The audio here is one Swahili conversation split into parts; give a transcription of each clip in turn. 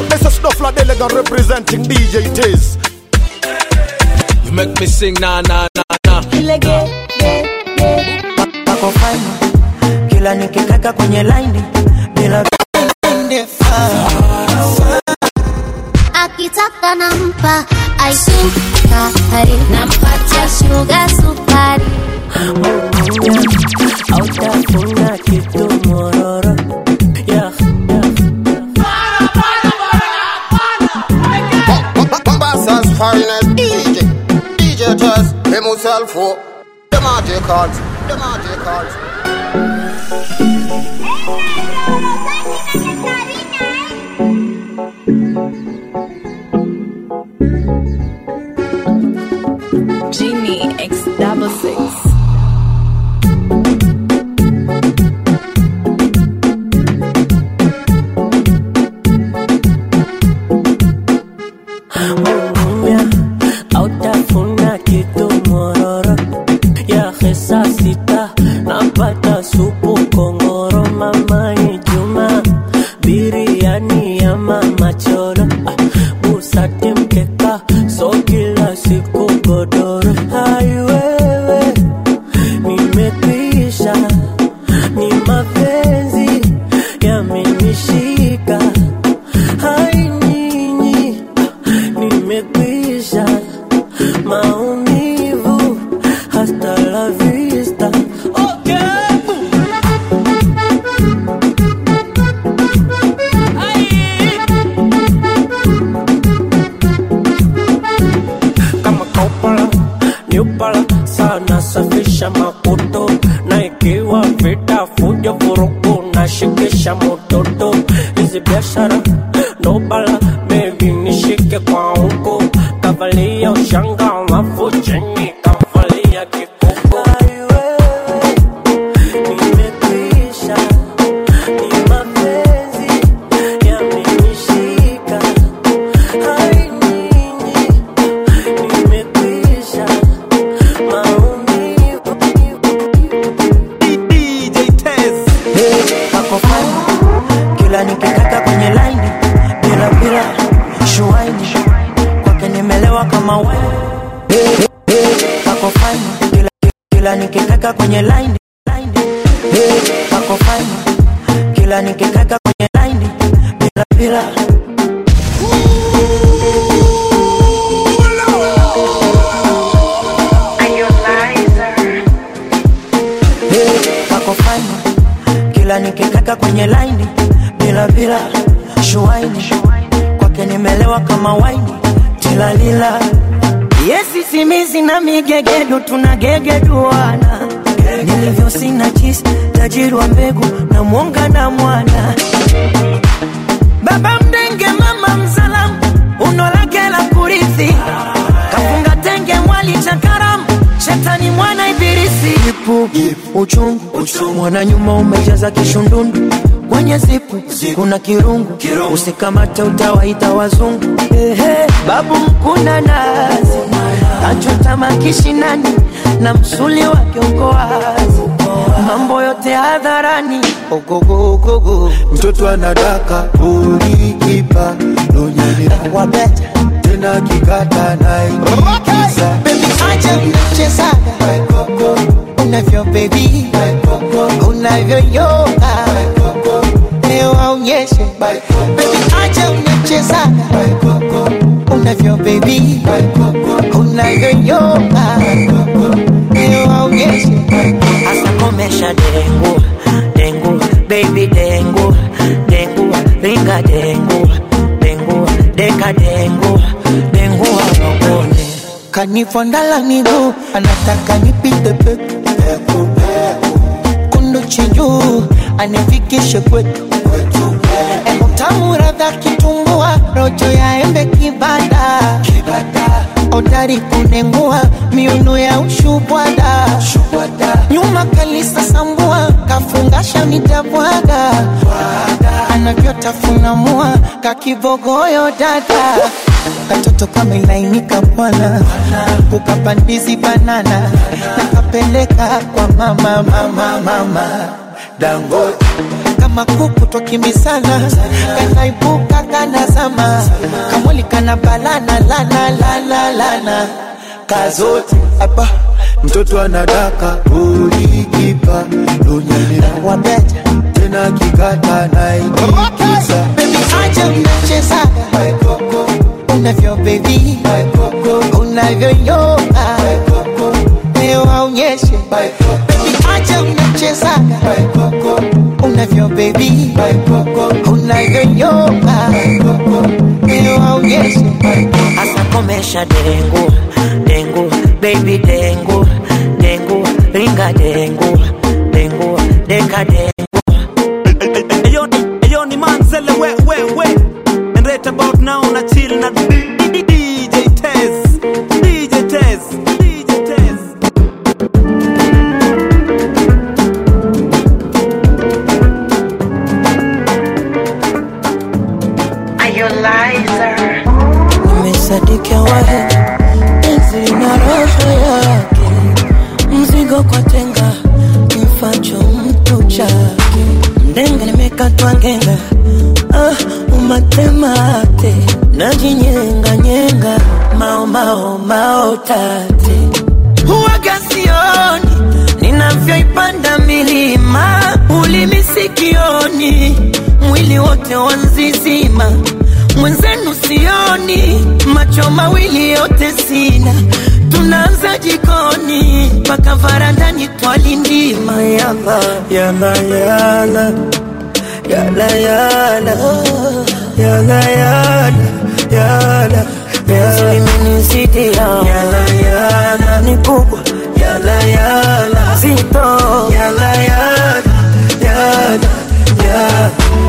This is Snuffler Delegate representing DJ Tiz. You make me sing na na na na. Wako fine kila nikikaka kwenye line bila akitaka nampa aisukari nampatia shuga sukari autafuna kitu mororo yeah, Bassa's finest DJ. DJ Tess, him himself for the magic cards. The magic cards. Genie X double six. Mumia, autafuna kitu mororo ya hesa sita napata supu kongoro mama Juma biriani ya mama choro ah, busati mkeka so kila siku godoro hai wewe nimekwisha ni mapenzi yamenishika hai nyinyi nimekwisha maumivu hasta la vista okay. kama kaupala niupala sana safisha makuto na ikiwa vita fujo vurugu na shikisha mototo hizi biashara nobala bebi nishike kwa huko kavalia ushanga alafu chini kavalia kikuko nimekwisha ni mapenzi yamenishika hai nyinyi nimekwisha maumivu DJ Tez. kako fine kila nikikaka kwenye laini bila bila shuaini kwake nimelewa kama wine kako fine kila, kila nikikaka kwenye laini laini. kako fine kila nikikaka kwenye laini bila bila kako fine kila nikikaka kwenye laini bila bila shuaini kwake nimelewa kama waini tilalila yesi simizi na migegedu tunagegeduana nilivyo sina jisi tajiri wa mbegu na mwonga na mwana baba mdenge mama mzalamu uno lake la kurithi kafunga tenge mwali cha karamu shetani mwana ibilisi ipu uchungu mwana nyuma umejaza kishundundu kwenye zipu kuna kirungu usikamate utawaita wazungu Ehe, babu mkuna nazi kachota makishinani na msuli wake uko wazi mambo yote hadharani ogogogogo mtoto anadaka ulikipa nonyeni wabeta tena kikata naikisa Baby, acha mchezaga unavyo baby unavyoyoga leo aonyeshe Baby, acha mchezaga unavyo baby unavyoyoga leo aonyeshe hasa komesha dengu dengu baby dengu dengu ringa dengu dengu deka dengu dengu awakone kanifondala miguu anataka nipite peku kundu chinjuu anifikishe kwetu Emo tamu radha kitumbua rojo ya embe kibada odari kunengua miuno ya ushubwada nyuma kalisa sambua kafungasha mitabwaga anavyotafuna mua kakibogoyo dada katoto kamelainika bwana ukapandizi banana nakapeleka kwa mama mama mama Dangote kama kuku twakimbisana kanaibuka kanazama kamwili kana balana lana lana lana kazote hapa mtoto anadaka ulikipa lunyani wabeja tena kikata naikiza bebi acha unachezaga unavyo bebi unavyonyoka leo aonyeshe bebi acha unachezaga unavyo bebi unavyonyoka leo aonyeshe asa komesha dengu dengu baby dengu dengu ringa dengu dengu deka dengu Ayo, ayo ni manzele we we we And right about now na chill na DJ Tez DJ Tez DJ Tez Nimesadikia wahe Penzi na roho yake Mzigo kwa tenga Mfacho mtu chake Ndenga nimekatwa ngenga Ah, umatemate Najinyenga nyenga Mao mao mao tate Huwaga sioni Ninavyoipanda milima Ulimi sikioni Mwili wote wanzizima Mwenzenu sioni Macho mawili yote sina Tunaanza jikoni Mpaka varandani twalindima Yala Yala yala Yala yala Yala yala Yala Yala Imenizidi Yala yala Ni kubwa Yala yala Zito Yala yala Yala Yala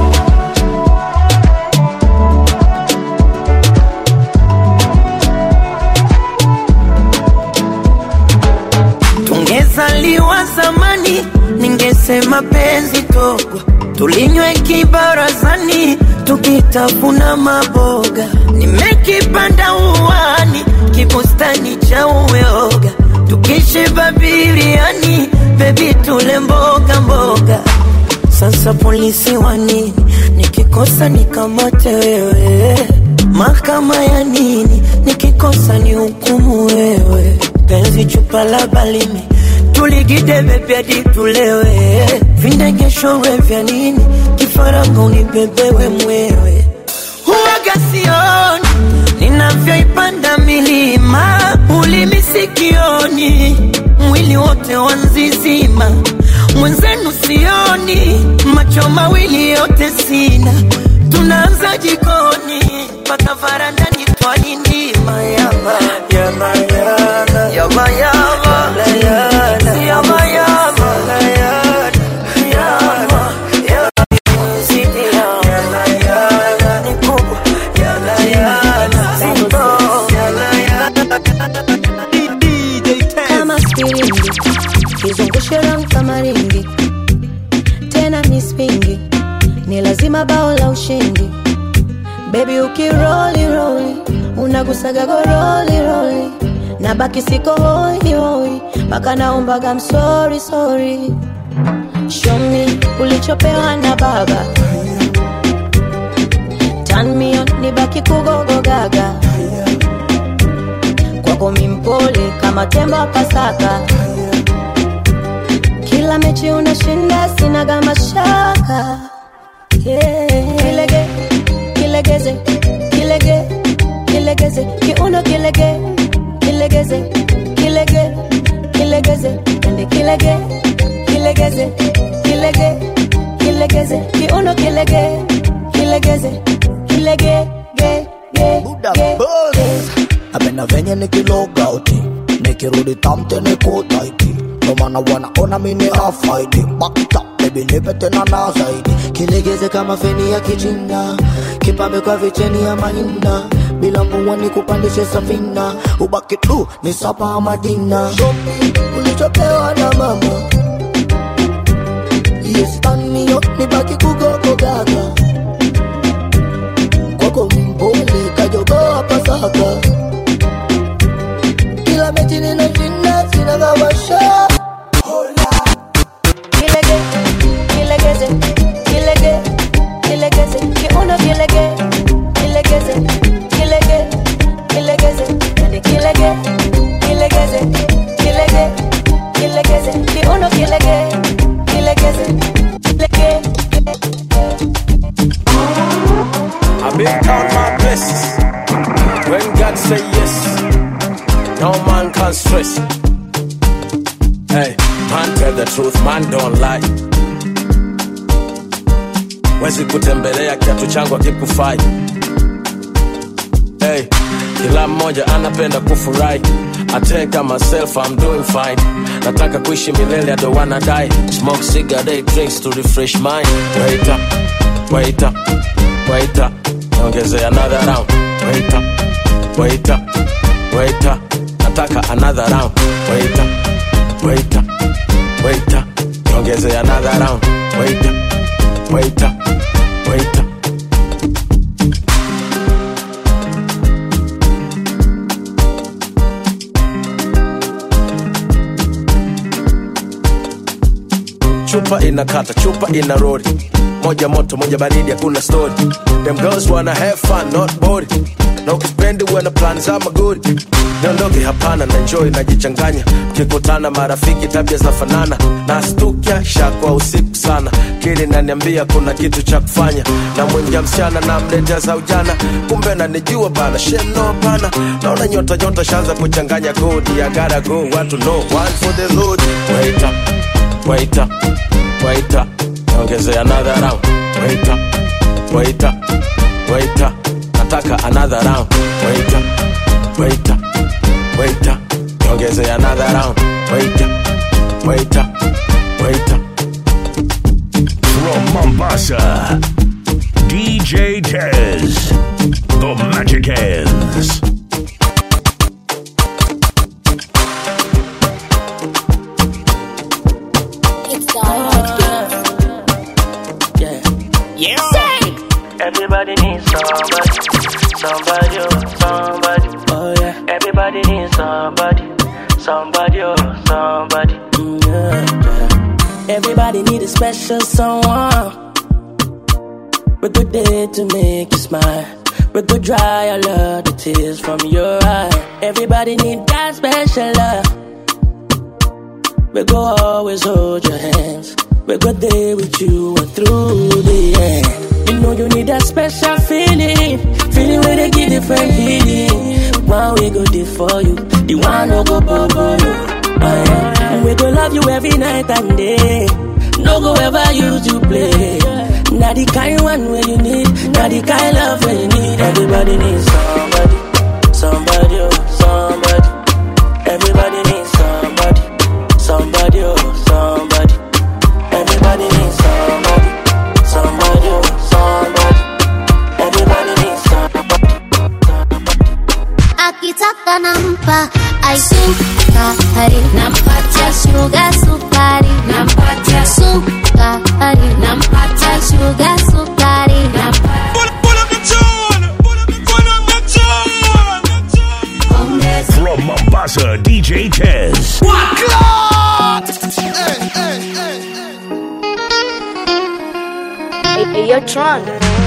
Tungezaliwa zamani, ningesema penzi togwa, tulinywe kibarazani, tukitafuna maboga. Nimekipanda uwani, kibustani cha uyoga, tukishiba biriani, bebi tule mboga mboga. Sasa polisi wa nini? Nikikosa nikamate wewe, mahakama ya nini? Nikikosa ni hukumu wewe, penzi chupa la balimi tuligide bebyadi tulewe, vindegeshowe vya nini? Kifaranga unibebewe mwewe, huwaga sioni ninavyoipanda milima, ulimi sikioni, mwili wote wanzizima, mwenzenu sioni, macho mawili yote sina, tunaanza jikoni mpaka varandani twalindima yama yama yama yama yama yama yama yama yama Zidi yama yama ni kubwa yama yama zito yama DJ Tez kama spiringi kizungushe round kama ringi tena mispingi ni lazima bao la ushindi bebi ukiroli roli unagusaga goroli roli na baki siko hoi hoi mpaka naombaga msori sori shomi ulichopewa na baba tanmion ni baki kugogogaga kwako mimpole kama tembo wa pasaka kila mechi unashinda sinaga mashaka yeah. kilege kilegeze kilege kilegeze kiuno kilege kilegeze kilege kilegeze ende kilege kilegeze kilege kilegeze kiuno kilege kilegeze kilege ge ge Buddha ge Buzz. Napenda venye nikiloga uti nikirudi tamte niko taiti ndo maana wanaona mimi afaidi back it up baby nipe tena na zaidi kilegeze kama feni ya kichina kipambe kwa vicheni ya mahina bila mvua ni kupandishe safina ubaki tu ni sapa madina shopi ulichopewa na mama yes tanmio nibaki kugogo gaga kwako mpole kajogoa pasaka kila mechi ninashinda sinagawasha kilege Listen. Hey, man tell the truth, man don't lie. Wezi kutembelea kiatu changu akikufai. Hey, kila mmoja anapenda kufurahi. I take myself, I'm doing fine. Nataka kuishi milele, I don't wanna die. Smoke cigarette, drinks to refresh mind. Wait up, wait up, wait up. Ongezea another round. Wait up, wait up, wait up. Nataka another round. Wait up, wait up, wait up. Ongezea another round. Wait up, wait up, wait up. chupa inakata chupa ina rori moja moto moja baridi hakuna story them girls wanna have fun not bored na ukipendi wana plan za magori niondoke hapana na enjoy najichanganya mkikutana marafiki tabia zinafanana na stukia shakwa usiku sana kili naniambia kuna kitu cha kufanya na mwingia msichana na mletea za ujana kumbe nanijua bana sheno bana naona nyota nyota shanza kuchanganya kodi ya gotta go watu know one for the load wait up wait up, wait up, ongezea another round. Wait up, wait up, wait up, nataka another round. Wait up, wait up, wait up, ongezea another round. Wait up, wait up, wait up. From Mombasa, DJ Tez, the Magic Hands. Everybody needs somebody, somebody, oh, somebody. Oh yeah. Everybody needs somebody, somebody, oh, somebody. Mm, yeah, yeah. Everybody need a special someone. We good day to make you smile. We could dry all of the tears from your eye. Everybody need that special love. We go always hold your hands. We go there with you and through the end. You know you need that special feeling, feeling where they give different feeling. One we go there for you, the one no go bubble you. Oh, yeah. And we go love you every night and day. No go ever use you play. Now the kind one where you need, now the kind love where you need. Everybody needs somebody, somebody, oh, somebody. Everybody needs somebody, somebody, oh, somebody. Everybody needs somebody, somebody, oh, somebody. Everybody needs somebody. akitaka nampa aisukari nampatia shuga sukari nampatia sukari nampatia shuga sukari From Mombasa, DJ Tez. Hey, yo, Tron.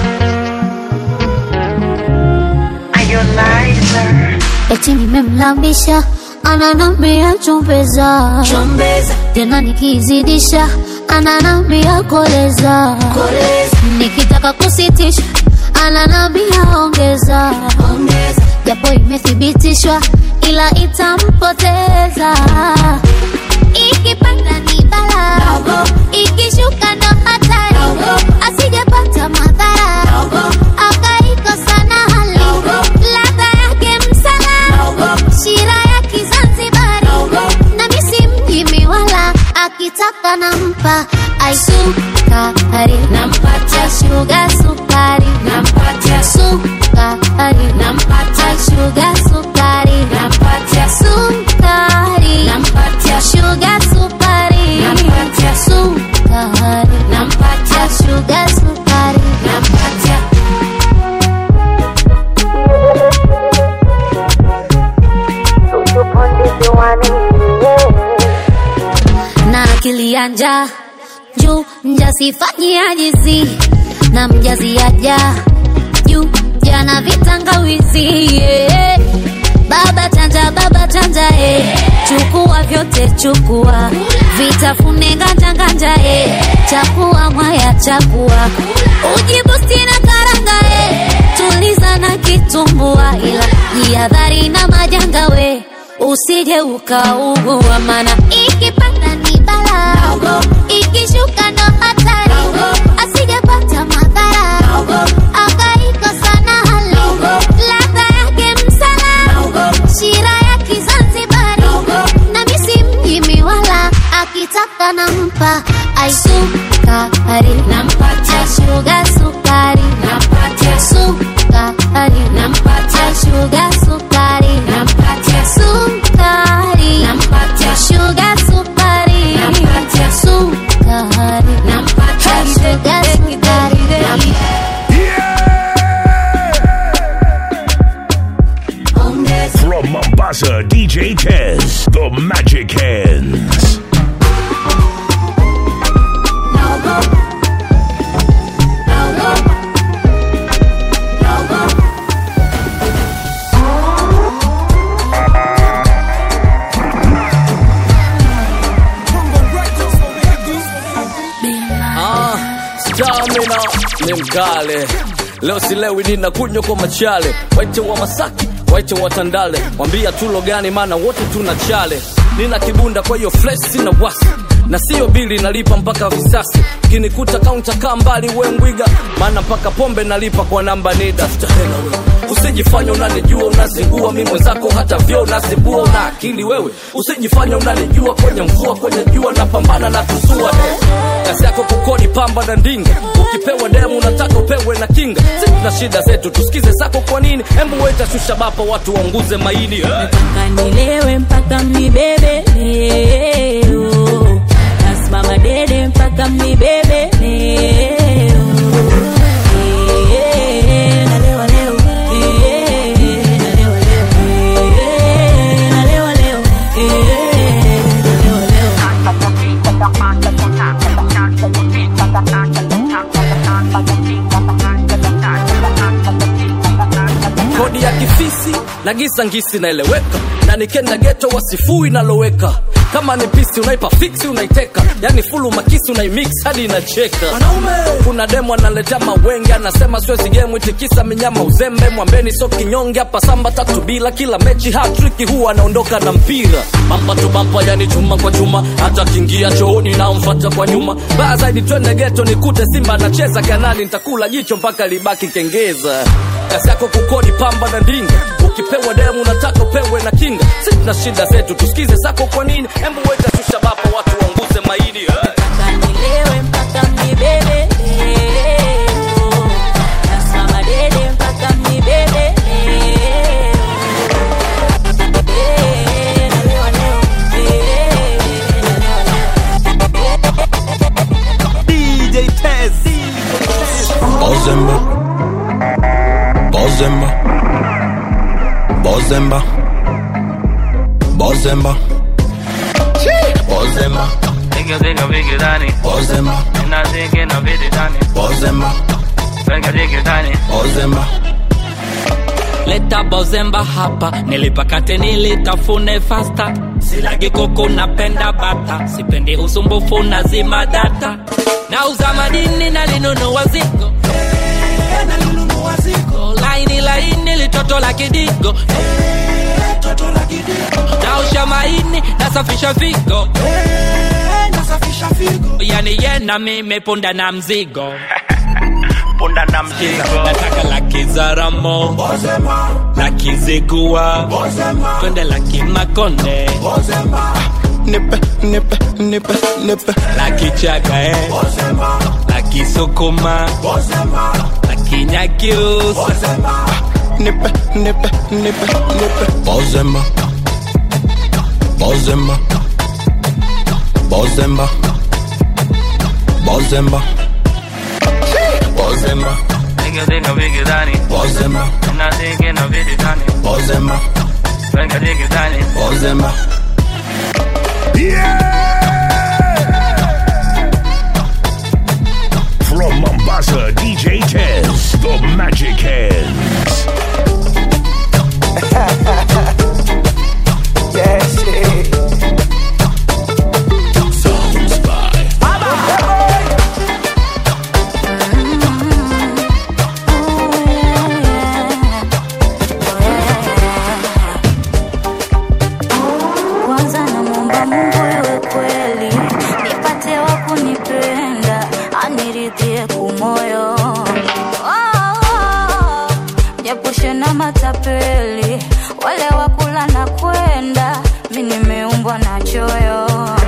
eti nimemlambisha ananambia chombeza tena nikizidisha ananambia koleza nikitaka kusitisha ananambia ongeza japo imethibitishwa ila itampoteza ikipanda ni bala ikishuka ndo hatari asijapata madhara akaikosa na hali ladha yake msala shira ya kizanzibari na misi mjimi wala akitaka nampa aisukari nampatia shuga sukari nampatia sukari nampatia shuga sukari nampatia sukari nampatia shuga sukari nampatia sukari nampatia shuga sukari nampatia na akili ya njaa juu mjasifanyia jizi na mjaziaja juu jana vitangawizi yeah. baba chanja baba chanja eh. chukua vyote chukua vitafune nganja nganja eh. chakua mwaya chakua ujibusti na karanga eh. tuliza na kitumbua ila jihadhari na majanga we usije ukaugua, mana ikipanda ni bala, ikishuka ndo hatari, asijepata madhara, akaikosa na hali, ladha yake msala, shira ya Kizanzibari, na misi mjimi wala, akitaka nampa aisukari, nampatia shuga sukari, nampatia sukari, nampatia shuga sukari, nampatia sukari, nampatia shuga sukari, nampatia sukari, nampatia shuga sukari, From Mombasa, DJ Tez, the Magic Hands. Ah, stamina ni mkale leo silewi ninakunywa kwa machale waite wa masaki waite wa tandale mwambia tulo gani maana wote tuna chale nina kibunda kwa hiyo flesh sina wasi na sio bili nalipa mpaka visasi kinikuta kaunta kaa mbali we mbwiga maana mpaka pombe nalipa kwa namba nida Stahela wewe usijifanya unanijua unazingua mi mwenzako hata vyo unazibua una akili wewe usijifanya unanijua kwenye mvua kwenye jua napambana na tusua eh. kazi yako kukodi pamba na ndinga ukipewa demu unataka upewe na kinga si tuna shida zetu tusikize zako kwa nini hembu weta shusha bapa watu waunguze maini eh. kanilewe mpaka mnibebe leo nasimama dede mpaka mnibebe leo Eh, nalewa leo. Eh, nalewa leo. Eh, nalewa leo. Eh, nalewa leo. kodi ya kifisi na gisa ngisi naeleweka na nikenda geto wasifui naloweka kama ni pisi unaipa fiksi unaiteka yani fulu makisi unaimix hadi inacheka kuna demo analetea mawenge anasema siwezi gemu itikisa minyama uzembe mwambeni so kinyonge hapa samba tatu bila kila mechi hatriki huwa anaondoka na mpira bamba tu bamba yani chuma kwa chuma hata kingia chooni naomfata kwa nyuma baya zaidi twende geto nikute simba anacheza kanani nitakula jicho mpaka libaki kengeza kazi yako kukodi pamba na ndinga ukipewa demu unataka upewe na kinga si tuna shida zetu tusikize zako kwa nini hembu weta shusha bapa watu waunguze maini eh. Kanilewe mpaka mnibebe leo. Nasimama dede mpaka mnibebe leo. Eh, nalewa leo. Eh, DJ Tez. Bozemba Bozemba Bozemba Bozemba Bozemba Nigga, nigga, bigger than it. Bozemba And I think in a bit than it. Bozemba Nigga, bigger than it. Bozemba leta bozemba hapa nilipakate nilitafune fasta silagi kuku napenda bata sipendi usumbufu na zima data nauza madini nalinunua zigo laini laini litoto la kidigo naosha maini nasafisha figo yani yena mimi punda na mzigo punda na mzigo nataka laki za ramo laki zigua twende laki makonde Nipe, nipe, nipe, nipe laki chaga eh. laki sukuma laki nyakiusa Nipe, nipe, nipe, nipe Bozemba Bozemba Bozemba Bozemba Bozemba Nigga, nigga, bigger than it. Bozemba And I think in a bit than it. Bozemba Nigga, bigger than it. Bozemba From Mombasa, DJ Tez, the Magic Hands. Yes, yeah. niridhie kumoyo oh, oh, japushe na matapeli wale wakula na kwenda mi nimeumbwa na choyo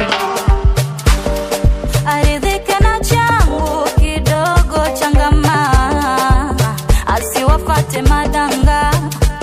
aridhike na changu kidogo changama asiwafate madanga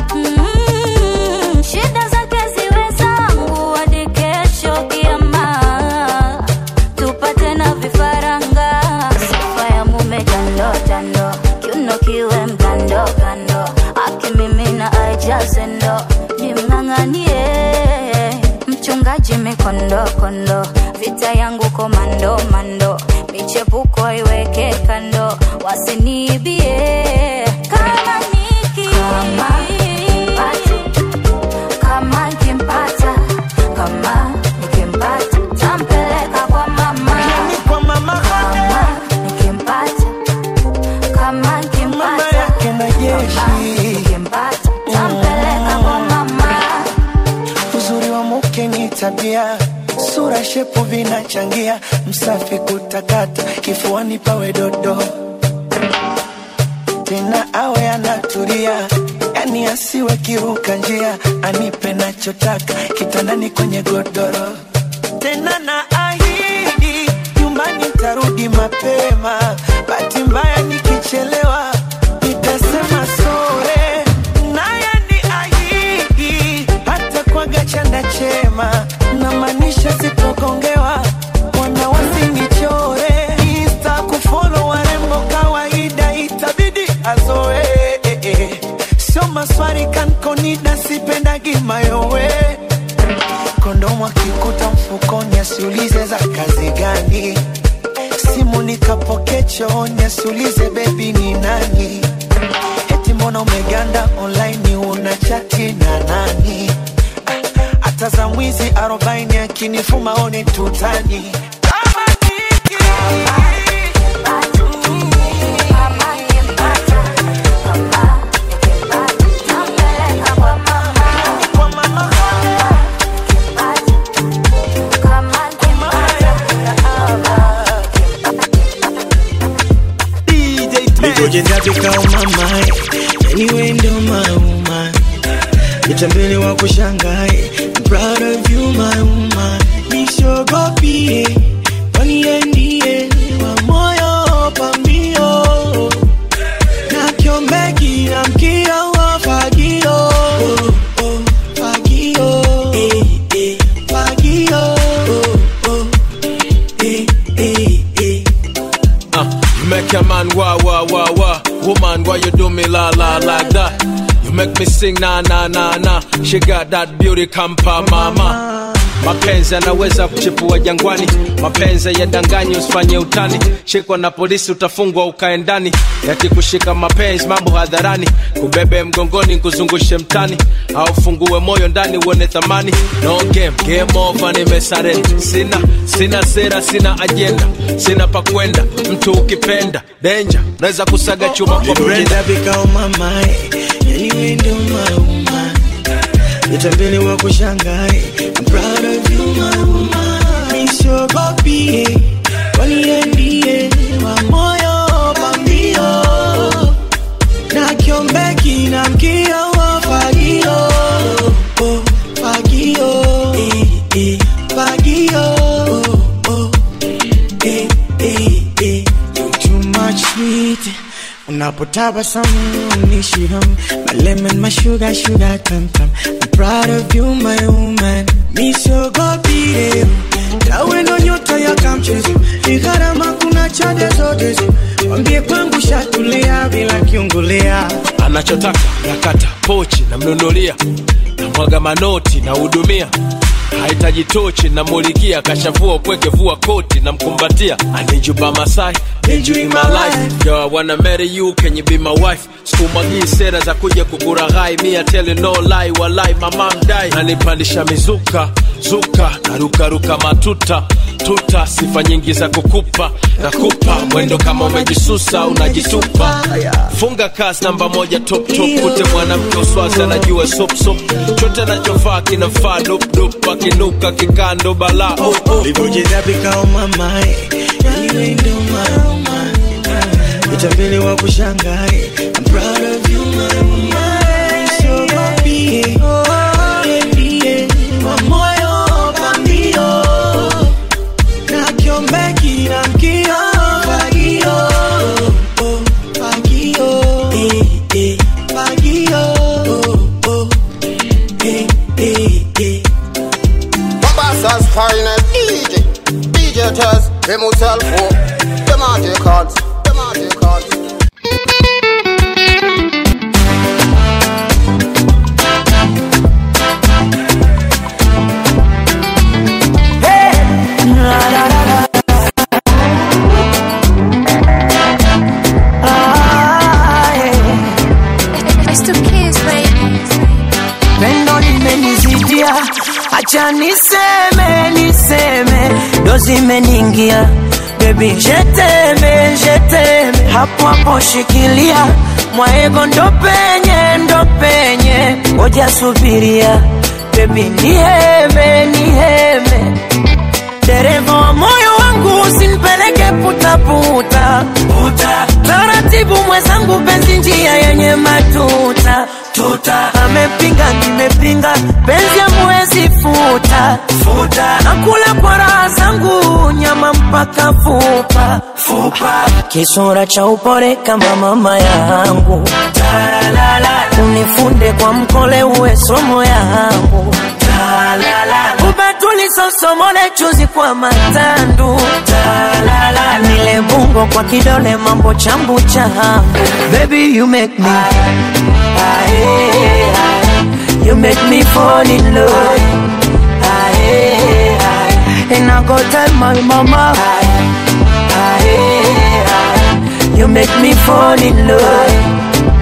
mm, shida zake ziwe zangu hadi kesho kiama tupate na vifaranga sifa ya mume jando jando kiuno kiwe mkando kando akimimina aijaze ndo nimng'ang'anie mchungaji mikondo kondo vita yangu komando mando michepuko iweke kando wasiniibie kama niki kama nikimpata kama nikimpata tampeleka kwa mama kwa mama kama nikimpata kama nikimpata kama nikimpata tampeleka kwa mama uzuri wa mke ni tabia sura shepu vinachangia msafi kutakata kifuani pawe dodo tena awe anatulia yani asiwe kiruka njia anipe nachotaka kitandani kwenye godoro tena na ahidi nyumbani tarudi mapema bahati mbaya nikichelewa nitasema sore naye ni ahidi hata kwaga chanda chema na maanisha sitogongewa wana wasinichore insta kufolo warembo kawaida itabidi azoe eh, eh. sio maswari kankonida sipendagi mayowe kondomu akikuta mfukoni asiulize za kazi gani simu nikapoke chooni asiulize bebi ni nani eti mbona umeganda online una chati na nani Ah, hata za mwizi arobaini akinifuma one tutani Nikoje ndapi kama mai Anyway ndo mauma Nitambele wa kushangae I'm proud of you my woman Nishogopie Kwani yeye ndiye wa moyo pambio Na kiombeki na mkio wa fagio oh, oh, Fagio eh, eh, Fagio oh, oh, eh, eh, eh. Uh, you make a man wah wah wah wah. Woman, why you do me la la like that? You make me sing na na na na. She got that beauty kampa mama. Mapenzi yanaweza kuchipua jangwani, mapenzi yadanganyi, usifanye utani. Shikwa na polisi utafungwa ukae ndani, yakikushika mapenzi mambo hadharani, kubebe mgongoni kuzungushe mtani, au fungue moyo ndani uone thamani. No game, game over, nimesarenda. Sina sina sera, sina ajenda, sina pa kwenda. Mtu ukipenda danger, naweza kusaga chuma kwa brenda. Nitapika umamae Anyway ndo mauma Nitambele wa kushangae I'm proud of you my woman Nishogopie Kwani yeye ndiye wa moyo pambio Na kiombeki na mkio wa fagio oh, Fagio eh, eh, Fagio oh, oh, eh, eh, eh. You too much sweet Unapotabasamu unishiham My lemon, my sugar, sugar tam tam I'm proud of you my woman Misogopie Tawe ndo nyota ya kamchezo Ni gharama kuna chade zote zo Wambie kwangu shatulia bila kiungulia anachotaka nakata pochi namnunulia namwaga manoti nahudumia hahitaji tochi namulikia kashavua upweke vua koti namkumbatia anijuba masai Need you in my life Yo, I wanna marry you, can you be my wife? Sikumwagii sera za kuja kukuraghai Mia tell you no lie, walai mama mdai Nanipandisha mizuka, zuka Narukaruka matuta, tuta Sifa nyingi za kukupa, nakupa Mwendo kama umejisusa, unajitupa Funga kasi namba moja top top Kute mwanamke uswazi anajua sop sop Chote anachovaa kinafaa dup dup Akinuka kikando bala oh, oh. Livojeza pika umamae Anyway ndo mauma utapeli wa kushangae I'm proud of you my woman so happy kwa moyo pambio na kiombeki na mkio fagio oh, fagio eh, eh, fagio oh, oh, eh, eh, eh. Mombassa's finest DJ, DJ Tess, him himself, oh, them are the cards, them are the cards. pendo limenizidia, acha niseme niseme, ndo zimeniingia bebi, jeteme jeteme, hapo hapo shikilia mwaego, ndo penye ndo penye, ngoja subiria bebi, niheme niheme, dereva wa moyo wangu usinipeleke putaputa puta. Taratibu mwenzangu, penzi njia yenye matuta tuta. Amepinga nimepinga, penzi amwezi futa futa. Nakula kwa raha zangu, nyama mpaka fupa fupa. Kisura cha upole kama mama yangu, unifunde kwa mkole, uwe somo yangu ubatuli sosomole chuzi kwa matandu nile bungo kwa kidole mambo chambu changu baby you make me you make me fall in love and I go tell my mama you make me fall in love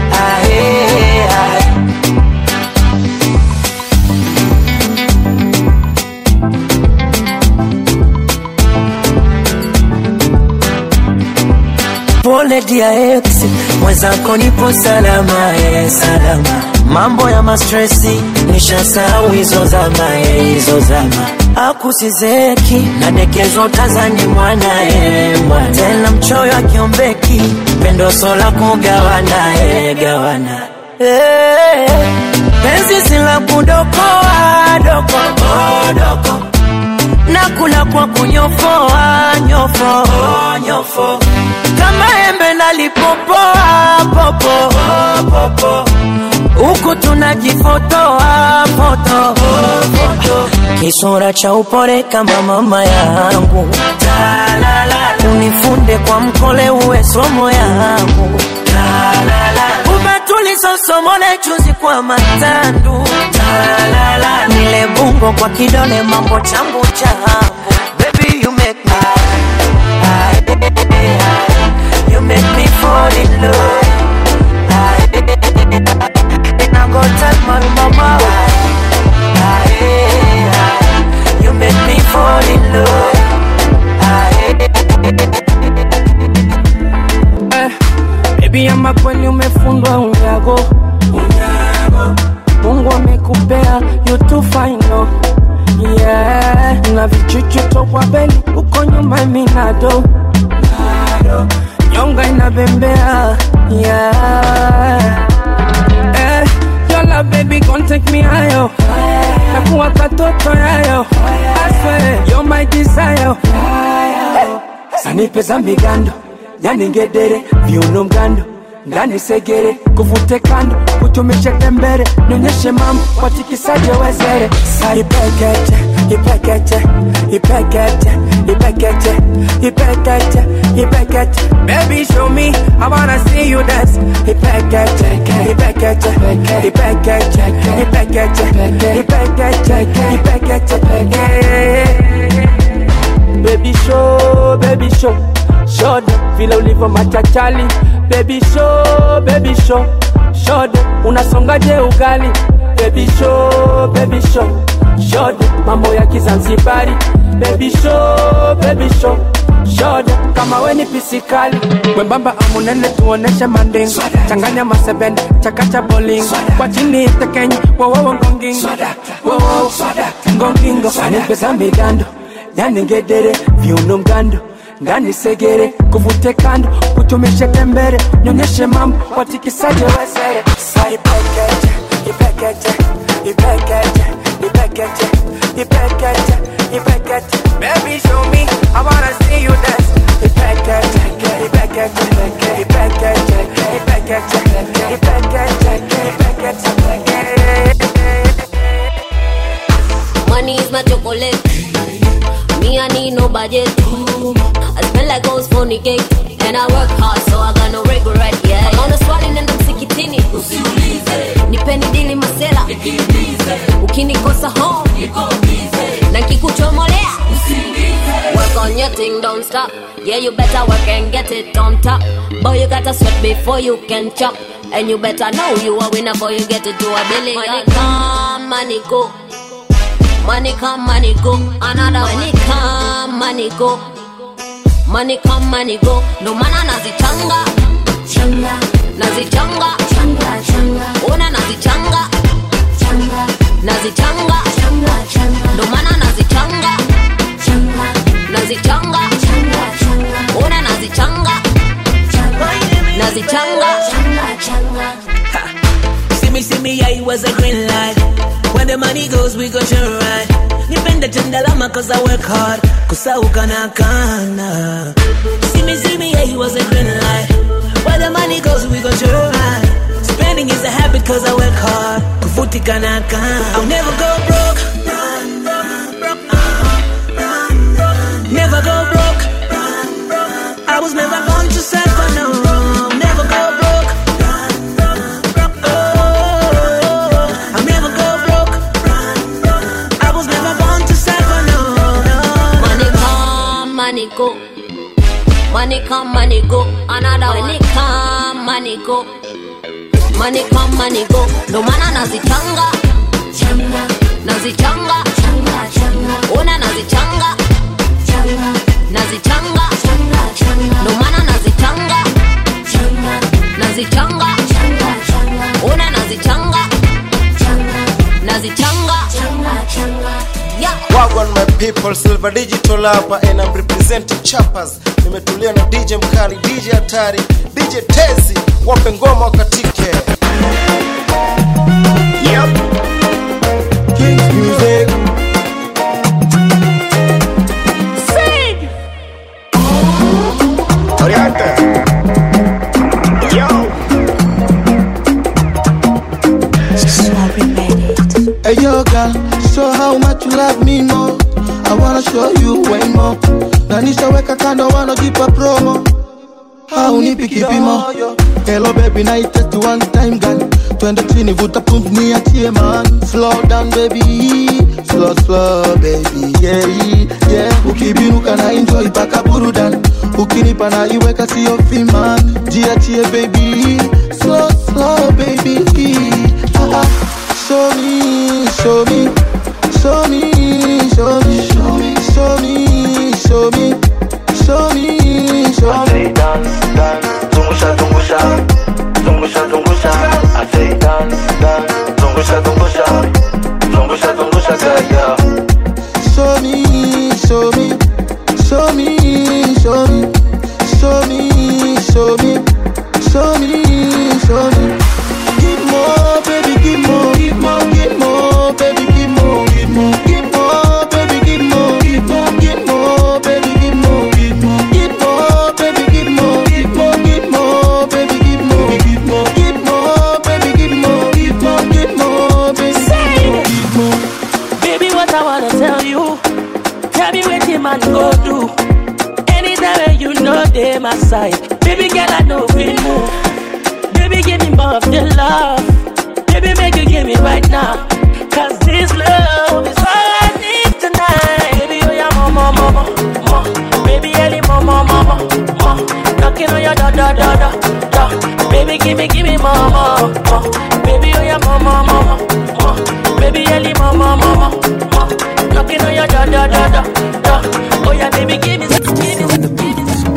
pole dia ex mwenzako nipo salama e salama mambo ya mastresi nishasahau hizo zama e hizo zama akusizeki nadekezwa tazani mwana e mwana tena mchoyo akiombeki pendo sola kugawana e gawana Eh, penzi sila kudokoa doko oh, doko nakula kwa kunyofoa nyofo nyofo kama embe nalipopoa popo popo huku tunajifotoa foto kisura cha upore kama mama yangu unifunde kwa mkole uwe somo yangu ubatuli sosomole chuzi kwa matandu nile bungo kwa kidole mambo chambu changu baby you make me you make me fall in love and I go tell my mama you make me fall in love Eh, Baby ama kweli umefundwa unyago Mungu amekupea you too fine no yeah. na vichuchu tokwa beli uko nyuma minado nyonga inabembea yeah. eh, your love baby gon take me higher nakuwa katoto yayo I swear you're my desire sanipe za migando yani ngedere viuno mgando ndani segere kuvute kando kutumishe tembere nionyeshe mambo watikisaje wezere saipekeche ipekeche ipekeche ipekeche ipekeche ipekeche baby show me i wanna see you dance ipekeche ipekeche ipekeche ipekeche ipekeche ipekeche baby show baby show show them vile ulivyo machachali baby show baby show show them unasongaje ugali baby show baby show show them mambo ya kizanzibari baby show baby show show them kama we ni pisikali mwembamba amunene tuoneshe mandingo changanya masebene chakacha bolingo kwa chini tekenye wowowo ngongingo wowowo ngongingo anipesa migando yani ngedere viuno mgando ndani segere kuvute kando kutumishe tembere nyonyeshe mambo watikisaje wezere saipekeje ipekeje ipekeje ipekeje ipekeje ipekeje baby show me i wanna see you dance ipekeje ipekeje ipekeje ipekeje ipekeje ipekeje Money is my chocolate. Me, I need no budget. I spend like goes for the cake. And I work hard, so I got no regret, yeah. I'm on a swali nenda msikitini. Nipeni dili masela. Ukinikosa home. Na kikuchomolea. Work on your thing, don't stop. Yeah, you better work and get it on top. Boy, you gotta sweat before you can chop. And you better know you a winner before you get it to a billion. Money come, money go. Money come, money go. Another money come, money go. Money come, money go. No mana nazichanga, changa, nazichanga, changa, changa. Ona nazichanga, changa, nazichanga, changa, changa. No mana nazichanga, changa, nazichanga, changa, changa. Ona nazichanga, changa, nazichanga, changa, changa. See me, see me, yeah, it was a green light. When the money goes, we go sure right. Nipende tendalama cause I work hard. Kusauka na kana. See me, see me, yeah, it was a green light. Where the money goes, we go sure right. Spending is a habit cause I work hard. Kufutika na kana. I'll never go broke. Never go broke. I was never born to suffer, no. Never go broke. Oh, I'll never go broke. I was never born to suffer, no, no. Money come, money go. Money come, money go. Another money come, money go. Money come, money go. No mana nazichanga, changa, nazichanga, changa, changa. Ona nazichanga, changa, nazichanga, changa, changa. No mana nazichanga, changa, nazichanga, changa, changa. Ona nazichanga, changa, nazichanga, changa, changa. Yeah. Wagwan my people, Silver Digital hapa and I'm representing Chappers. Nimetulia na DJ mkali, DJ hatari, DJ Tezi, wape ngoma wakatike. Yep. King's music. Sing! Oriente. Yo. Hey yo girl, show how much you love me more. I wanna show you way more. Na nishaweka kando wanajipa promo. Haunipi kipimo. Hello baby, na test one time girl. Twende chini vuta pump niachie man. Slow down baby, slow slow baby, yeah yeah. Ukibinuka na enjoy paka burudan. Ukinipa na iweka sio fiman. Jiachie baby, slow slow baby. Ah, ah. Show me, show me, show me, show me, show me, show me, show me, show me, show me. say dance, dance, zungusha, zungusha, zungusha, zungusha. I say dance, dance, zungusha, zungusha, zungusha, zungusha, girl, yeah. Show me, show me, show me, show me, show me, show me, show me, show me. Give more, baby, give more, give more, give more, baby, give more, give more, give more, baby, give more, give more, give more, baby, give more, give more, give more, baby, give more, give more, give more, baby, give more, give more, give more, baby, give more, give more, give more, baby, give more. Baby, what I wanna tell you. Tell me what your man go do. Anytime when you know they my side. Baby girl, I know we move. Baby, give me more of the love. Baby, make you give me right now. Cause this love is all I need tonight. Baby, oh yeah, mama, mama, mama. Baby, Ellie, mama, mama, mama. Knocking on your door, door, door, door, door. Baby, give me, give me more, more, more. Baby, oh yeah, mama, mama, mama. Baby, Ellie, mama, mama, mama. Knocking on your door, door, door, door, door. Oh yeah, baby, give me, give me, give me.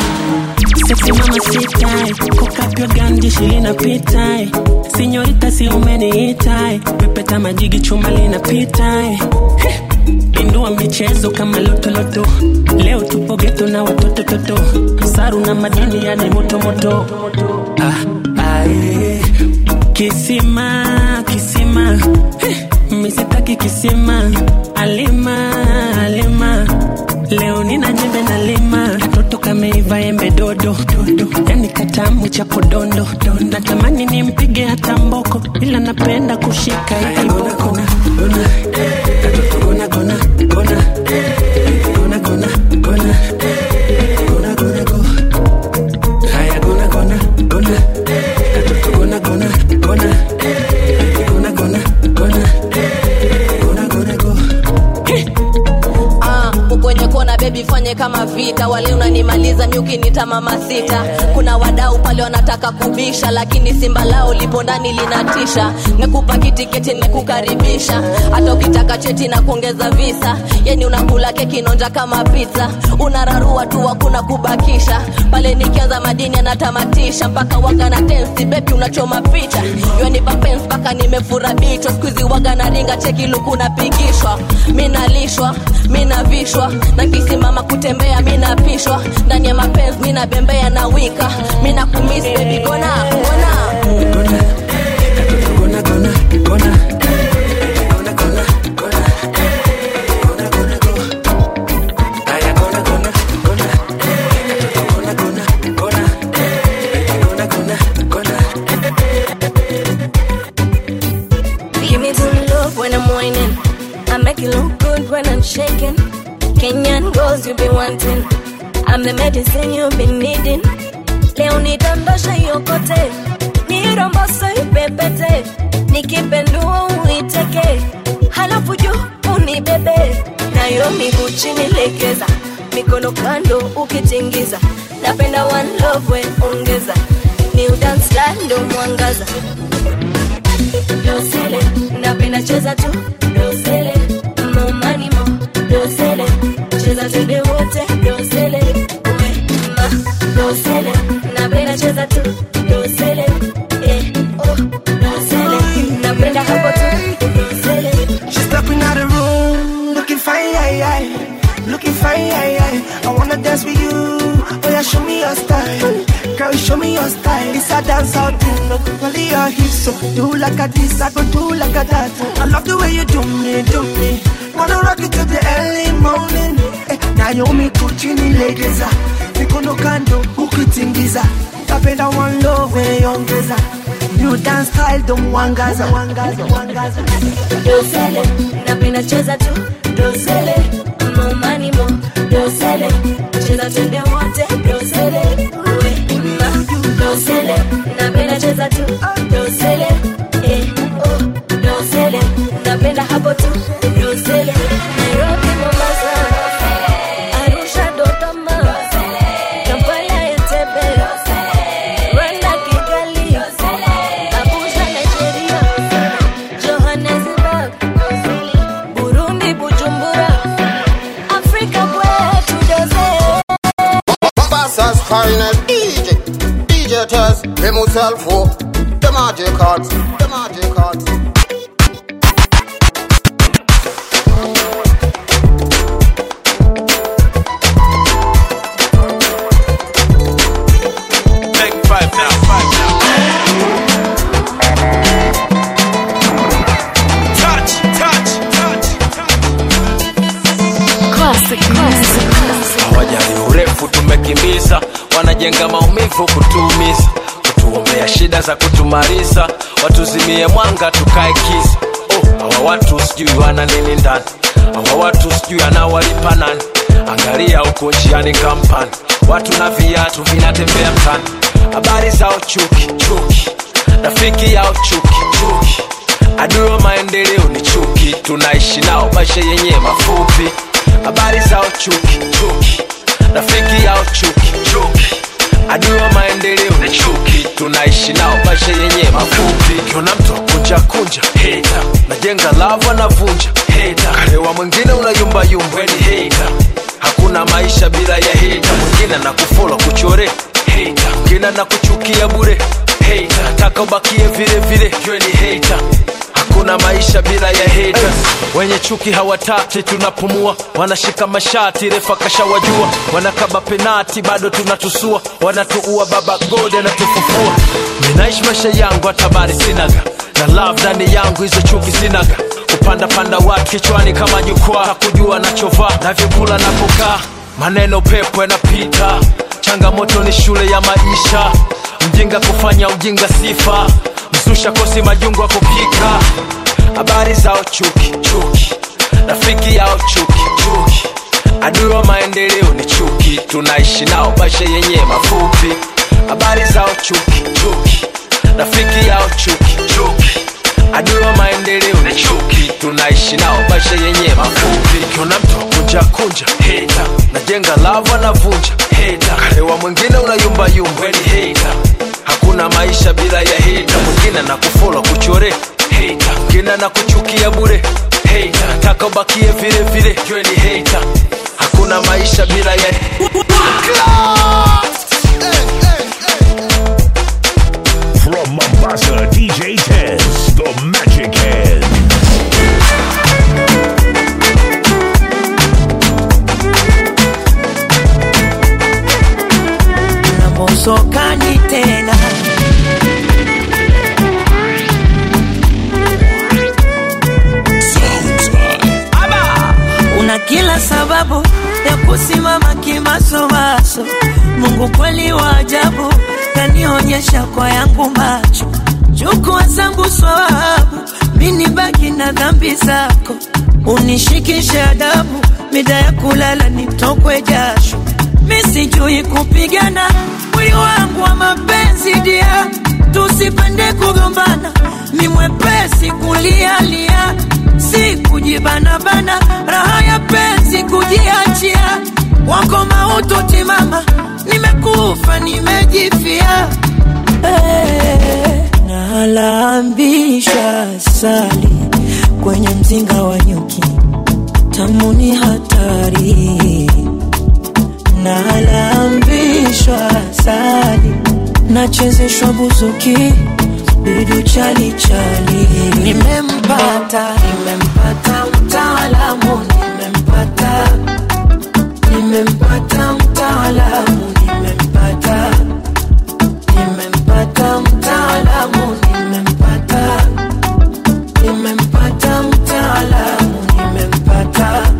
Sexy mama sit tight, cock up your gun, jeshi linapita eh. Sinyorita si umeniita eh. Pepeta majigi chuma linapita eh. Heh, pindua michezo kama lotoloto leo tupo geto na watoto toto saru na madini yani motomoto ah, ah, eh. kisima kisima eh, misitaki kisima alima alima leo nina jembe na lima katoto kameiva embe dodo dodo yani katamu cha podondo natamani nimpige hata mboko ila napenda kushika ikiboko katoto gona gona gona gona gona gona gona gona go haya gona gona gona katoto gona gona gona gona gona gona gona gona go Ah, ukwenye kona bebi fanye kama vita wale unanimaliza miukinita mama sita kuna wadau pale wanataka kubisha lakini simba lao lipo ndani linatisha nekupa kitiketi nekukaribisha hata ukitaka cheti na kuongeza visa yani unakula keki nonja kama pizza unararua tu hakuna kubakisha pale nikianza madini anatamatisha mpaka waga na tensi bebi unachoma picha yanipa pens mpaka nimefura bichwa skuizi waga na ringa cheki luku napigishwa minalishwa minavishwa na kisimama kutembea minapishwa ndani ya mapenzi minabembea na wika minakumis bebi gona gona Give me some love when I'm whining. I make it look good when I'm shaking. Kenyan girls you be wanting. I'm the medicine you've been needing. Leo nidondosha yokote, niromboso ipepete, nikipendua uiteke, halafu juu unibebe, nayo miguu chini legeza, mikono kando ukitingiza, napenda one love we ongeza, new dance style ndo mwangaza dosele napenda cheza tu dosele momani mo dosele cheza twende wote dosele we ma dosele napenda cheza tu dosele eh oh dosele napenda hapo tu dosele She's stepping out the room, looking fine, aye, aye. looking fine. Aye, aye. I wanna dance with you. Oh yeah, show me your style, girl. Show me your style. It's a dance out thing. Look, only your hips, so do like a this, I go do like a that. I love the way you do me, do me. Wanna rock it till the early morning. Eh, Naomi Kuchini legeza, mikono kando ukitingiza. Napenda one love weongeza. New dance style don't wangaza, wangaza, wangaza. dosele napenda cheza tu dosele momani mo dosele cheza twende wote dosele we ma dosele napenda cheza tu dosele eh oh dosele napenda hapo tu dosele Nairobi Mombasa Arusha Dodoma Kampala Entebbe Rwanda Kigali Abuja Nigeria Johannesburg, Burundi, Bujumbura, Afrika kwetu doze. Mombassa's finest DJ, DJ Tess, him himself, oh, the magic cards, the magic cards. Take five now, five now. Touch, touch, touch. Classic, classic, classic. hawajali urefu tumekimbiza wanajenga maumivu kutuumiza kutuombea shida za kutumaliza watuzimie mwanga tukae kisa oh, hawa watu sijui wana nini ndani hawa watu sijui anawalipa nani angalia huko njiani kampani watu na viatu vinatembea mtani habari zao chuki chuki rafiki yao chuki chuki adui wa maendeleo ni chuki tunaishi nao maisha yenye mafupi habari zao chuki chuki rafiki yao chuki chuki adui wa maendeleo ni chuki tunaishi nao maisha yenye mafupi kiona mtu akunja kunja heta najenga lava navunja heta karewa mwingine unayumbayumba ni heta hakuna maisha bila ya heta mwingine anakufola kuchore heta mwingine anakuchukia bure heta nataka ubakie vile vile jue ni heta hakuna maisha bila ya haters wenye chuki hawataki tunapumua wanashika mashati refa kashawajua wanakaba penati bado tunatusua wanatuua baba god anatufufua ninaishi maisha yangu hatabari sinaga na love ndani yangu hizo chuki sinaga kupanda panda watu kichwani kama jukwaa hakujua nachovaa na vyakula napokaa maneno pepo yanapita changamoto ni shule ya maisha mjinga kufanya ujinga sifa msusha kosi majungu wa kupika habari zao chuki chuki rafiki yao chuki chuki adui wa maendeleo ni chuki tunaishi nao maisha yenye mafupi habari zao chuki chuki rafiki yao chuki chuki adui wa maendeleo ni chuki tunaishi nao maisha yenye mafupi kiona mtu kunja kunja heta najenga lava navunja heta karewa mwingine unayumbayumba ni heta hakuna maisha bila ya heta mwingine na kufola kuchore heta mwingine na kuchukia bure heta taka ubakie vile vile jwe ni heta hakuna maisha bila ya From Mombasa, DJ Tez, the Magic Hands. na mosokani tena Aba! una kila sababu ya kusimama kimasomaso mungu kweli wa ajabu kanionyesha kwa yangu macho chukua zangu swawabu mini baki na dhambi zako unishikishe adabu mida ya kulala nitokwe jasho misijui kupigana mwili wangu wa mapenzi dia tusipende kugombana ni mwepesi kulialia si kujibanabana raha ya penzi kujiachia wako mauto timama nimekufa nimejifia hey, nalambisha sali kwenye mzinga wa nyuki tamuni hatari nalambishwa sali nachezeshwa buzuki bidu chalichali nimempata nimempata mtaalamu nimempata nimempata mtaalamu nimempata nimempata mtaalamu nimempata nimempata mtaalamu nimempata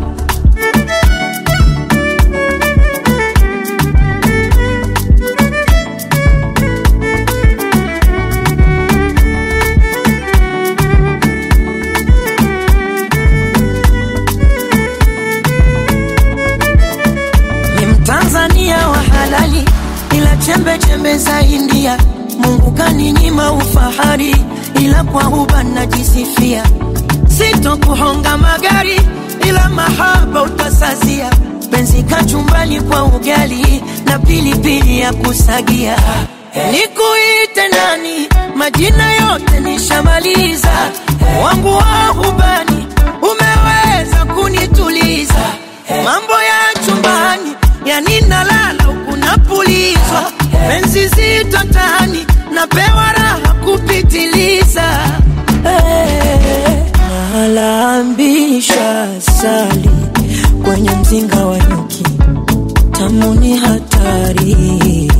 ni mtanzania wa halali ila chembe chembe za india mungu kaninyima ufahari ila kwa huba najisifia sitokuhonga magari ila mahaba utasazia penzi kachumbali kwa ugali na pilipili ya kusagia nikuite nani majina yote nishamaliza wangu wa hubani umeweza kunituliza mambo ya chumbani yani nalala huku napulizwa penzi zito tani napewa raha kupitiliza hey, nalambisha sali kwenye mzinga wa nyuki tamuni hatari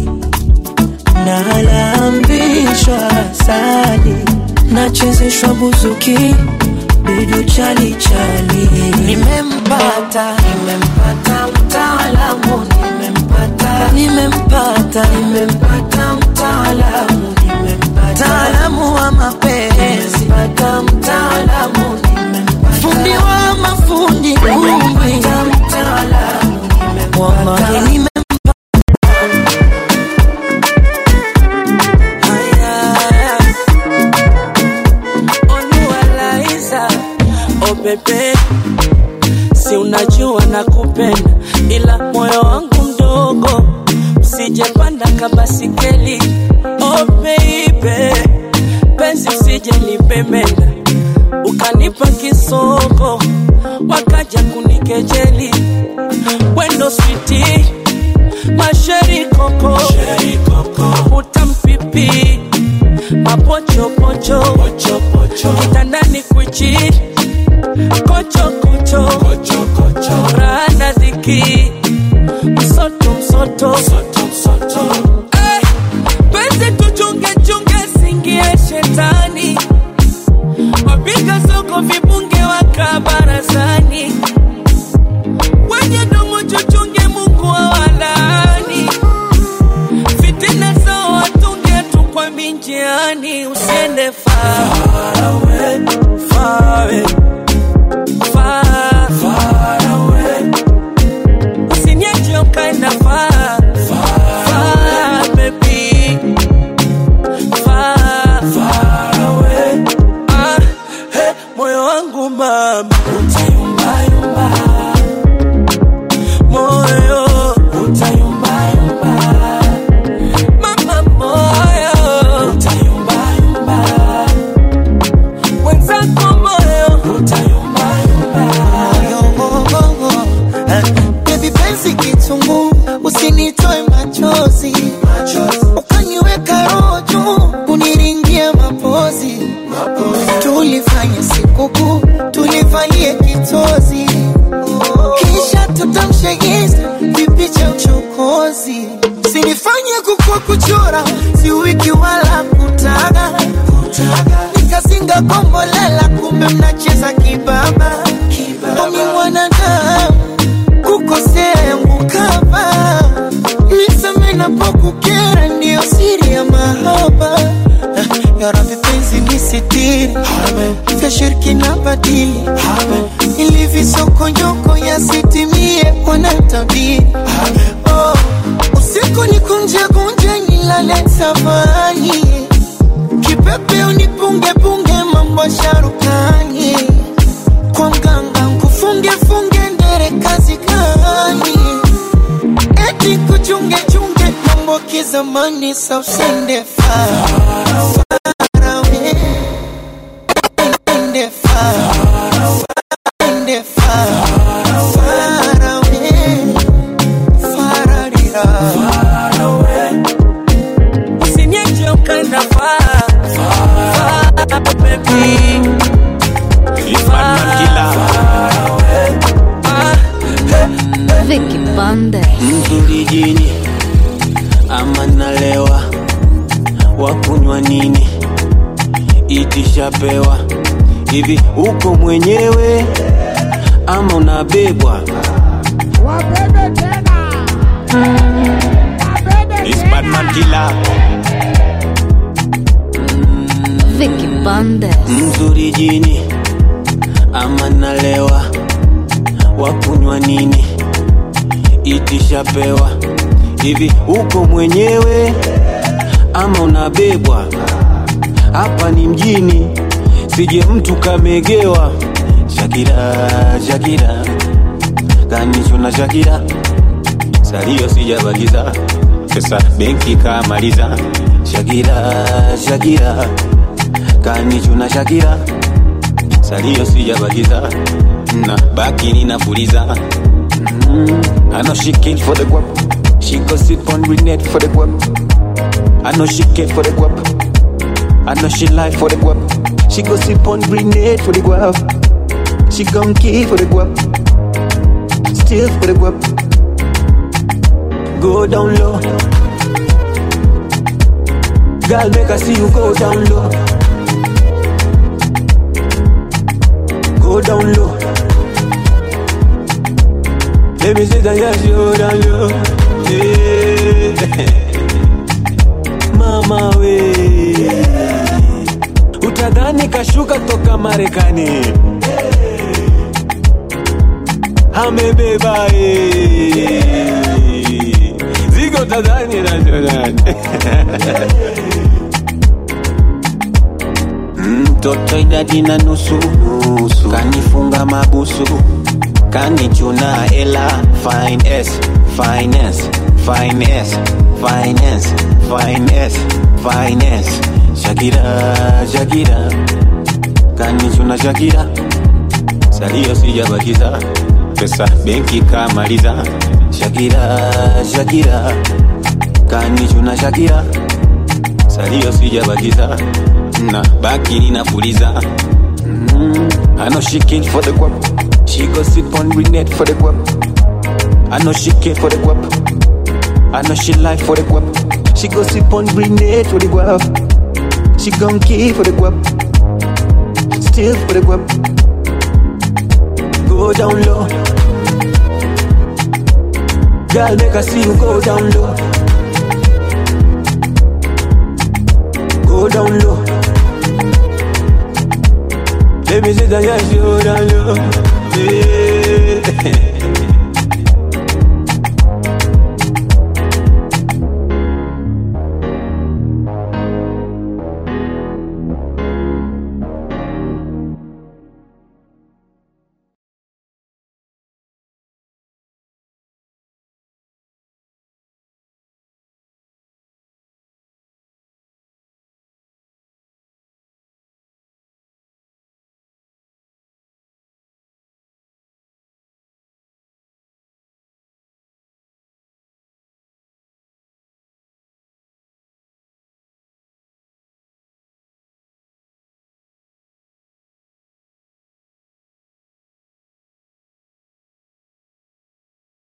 nalambishwa sali nachezeshwa buzuki bidu chalichali nimempata nimempata mtaalamu nimempata nimempata nimempata mtaalamu nimempata mtaalamu wa mapenzi nimempata mtaalamu nimempata fundi wa mafundi nimempata mtaalamu nimempata nimempata Oluwalaiza, oh bebe, si unajua nakupenda, ila moyo wangu mdogo, usijepanda kabasikeli. Oh baby, penzi usije libemenda, ukanipa kisoko, wakaja kunikejeli. Wendo switi, masheri koko, utampipi mapochopocho kitandani chini kocho kocho kocho kocho rana ziki msoto msoto msoto msoto eh, penzi tuchunge chunge singie shetani wapiga soko vibunge waka barazani wenye domo chuchunge mungu awalani fitina zao watunge tu kwa minjiani usiende far away, far away, far, far away. Usiniache ukaenda far, far, baby. Far, far away. Ah, hey, moyo wangu mama utayumbayumba moyo utayumbayumba mama moyo utayumbayumba mwenzako moyo utayumbayumba Baby penzi kitungu, usinitoe machozi, ukaniweka roho juu, uniringia mapozi. Tulifanya sikukuu, tulivalie kitozi, kisha tutamshegeza vipicha uchokozi. Sinifanye kukua kuchora, si wiki wala kutaga, nikazinga kombolela, kumbe mnacheza kibaba. Omi mwanadamu kukosea yangu kama niseme napokukera, ndiyo siri ya mahaba. Ya Rabbi penzi nisitiri, vya shirki na badili, ili visokonyoko yasitimie wanatabiri. Oh, usiku nikunje kunje nilale tafani, kipepe unipunge punge mambo ya sharukani kwa mganga nkufunge funge ndere kazi gani? Eti kuchunge chunge mambo kizamani, sa usende far far away, ende far ende far far away, far adira far away. Usiniache ukaenda far, far, baby. Vicky Bande. mzuri jini ama nalewa wakunywa nini itishapewa hivi uko mwenyewe ama unabebwa Wabebe tena. It's Batman killer. Vicky Bande. mzuri jini ama nalewa wakunywa nini itishapewa hivi uko mwenyewe ama unabebwa hapa ni mjini sije mtu kamegewa shakira shakira kanichuna shakira salio sijabagiza pesa benki kamaliza shakira shakira kanichuna shakira salio sijabagiza na baki ninapuliza mm. I know she came for the guap She go sit on grenade for the guap I know she came for the guap I know she lie for the guap She go sit on grenade for the guap She gon' kill for the guap Still for the guap Go down low Girl make I see you go down low Go down low Let me see that yes you go down low yeah. Mama we Utadhani kashuka toka Marekani Amebeba eh. Zigo tadhani na mtoto idadi na nusu nusu kanifunga mabusu kanichuna ela finance finance finance finance finance finance shakira shakira kanichuna shakira salio sijabakiza pesa benki kamaliza shakira shakira kanichuna shakira salio sijabakiza na baki ninapuliza Mm, I know she came for the guap. She go sip on Renette for the guap. I know she came for the guap. I know she like for the guap. She go sip on Renette for the guap. She gon' kill for the guap. Still for the guap. Go down low. Girl, make I see you go down low. Go down low. Let me see that yes, you go down low. Yeah.